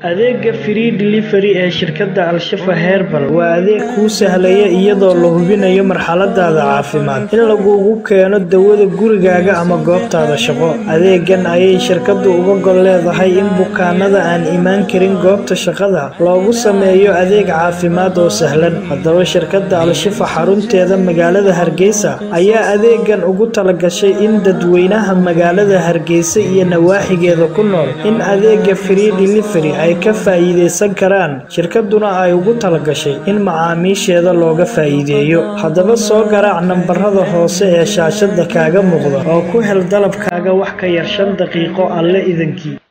Adeegga Free Delivery ee shirkadda Al-Shifaa Herbal waa adeeg kuu sahlaya iyadoo la hubinayo marxaladaada caafimaad in laguugu keeno dawada gurigaaga ama goobtaada shaqo. Adeeggan ayay shirkaddu uga gol leedahay in bukaanada aan iman karin goobta shaqada loogu sameeyo adeeg caafimaad oo sahlan. Haddaba, shirkadda Al-Shifaa xarunteeda magaalada Hargeysa ayaa adeeggan ugu talagashay in dadweynaha magaalada Hargeysa iyo nawaaxigeeda ku nool in adeegga Free Delivery ay ka faa'iideysan karaan, shirkadduna ay ugu talagashay in macaamiisheeda looga faa'iideeyo. Haddaba, soo garaac nambarada hoose ee shaashada kaaga muuqda oo ku hel dalabkaaga wax ka yar shan daqiiqo Alle idinkii.